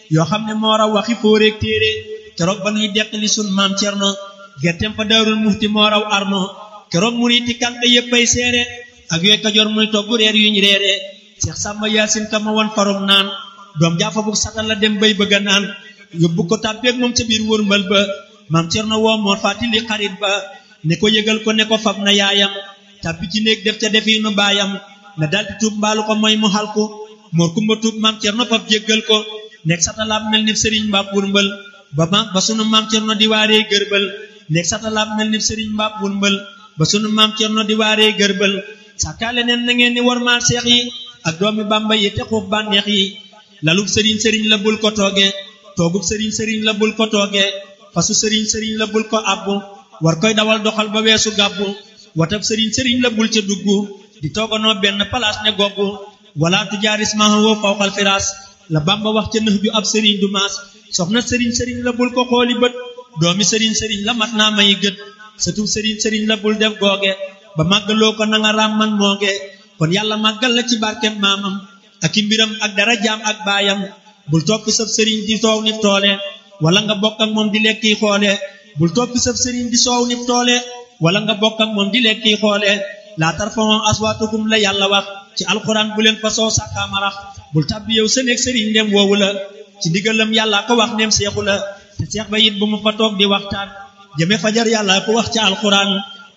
yoo xam ne moo raw waxi fóoreeg téere keroog ba nuy deqali sun maam cerno gertem fa daarul mufti moo raw arno keroog muriti kànk yéppay seere ak yooy kajoor muy togg reer yuñ reere seex sàmba yaasin ka ma won farum naan doom jaafa bu satal la dem bay bëgga naan yóbbu ko tàbbeeg moom ca biir wërmbal ba maam cerno woo moo fàttali xarit ba ne ko yëgal ko ne ko fab na yaayam tàbbi ci néeg def ca defiinu baayam na daldi tuub mbaalu ko mooy mu xalku moor kumba tuub maam cerno fab jéggal ko nekk satalaab mel ni sëriñ mbaab wërmbal ba ma ba sunu maam cerno di waaree gërbal nekk satalaab mel ni sëriñ mbaab wërmbal ba sunu maam cerno di waaree gërbal sàkkaale neen na ngeen ni warmaal seex yi ak doomi bàmba yi te xuub bànneex yi lalub sëriñ sëriñ la bul ko tooge toogub sëriñ sëriñ la bul ko tooge fasu sëriñ sëriñ la bul ko abbu war koy dawal doxal ba weesu gàbbu watab sëriñ sëriñ la bul ca dugg di tooganoo benn palaas ne goggu wala tu jaaris mahawoo fawqal firaas la bamba wax ca nëx ju ab sëriñ du maas soxna sëriñ sëriñ la bul ko xooli bët doomi sëriñ sëriñ la mat naa may gët satub sëriñ sëriñ la bul def googe ba màggaloo ko nanga raam man mooge kon yàlla màggal la ci barkem maamam ak i mbiram ak dara jaam ak baayam bul toppi sab sëriñ di soow nif toole wala nga bokk ak moom di lekki xoole bul toppi sab sëriñ di soow nif toole wala nga bokk ak moom di lekki xoole laa tarfa'u aswaatakum la yàlla wax ci alxuraan bu leen fa soo sàkkaamarax bul tàbbi yow sa néeg sëriñ ndem woowu la ci ndigalam yàlla ko wax ndem seexu la te seex ba it bu mu fa toog di waxtaan jëme fajar yàlla ko wax ci alxuraan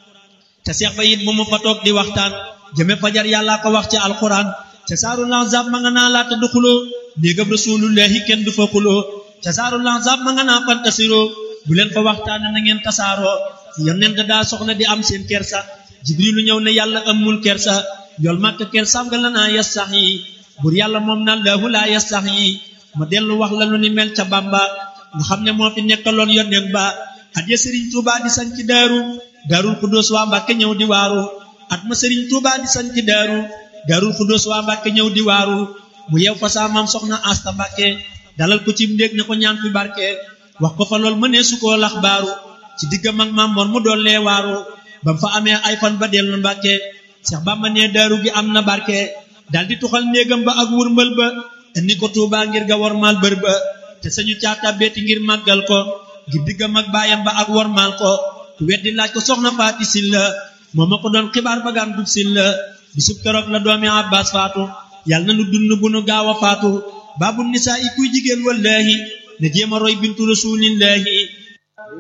te seex ba it bu mu fa toog di waxtaan jëme fajar yàlla ko wax ci alxuraan te saaru lanzab ma nga naa laata du xuloo néegam rasulullahi kenn du fa xuloo te saaru lanzab ma nga naa fantasiroo bu leen fa waxtaan na ngeen tasaaroo yonent daa soxla di am seen kersa jibrilu ñëw ne yàlla amul kersa yool màkk kersaam nga la naa yas sax yi bur yàlla moom na laahu laa yas sax yi ma dellu wax la lu ni mel ca bamba nga xam ne moo fi nekkaloon yonent ba at ya sëriñ tuuba di sañ ci daaru daarul xudóos waa mbàkke ñëw di waaru at ma sëriñ tuuba di sañ ci daaru daarul xudóos waa mbàkke ñëw di waaru mu yew fa saa maam soxna asta mbàkke dalal ko ci ndéeg ne ko ñaan fi barke wax ko fa lool mënee su koo lax baaru ci diggam ak maam mor mu doon lee waaru bam fa amee ay fan ba dellu mbàkke seex bamba ne daaru gi am na barke dal di tuxal néegam ba ak wurmbal ba indi ko tuuba ngir ga wormaal bër ba te sañu caata beeti ngir màggal ko ngir diggam ak baayam ba ak wormaal ko ku weddi laaj ko soxna faati silla moo ma ko doon xibaar ba gaan dub silla bisub keroog la doomi abbas faatu yàlla na nu dund bu nu gaaw a faatu baabu nisaa i kuy jigéen wallaahi na jéem a roy bintu rasulillahi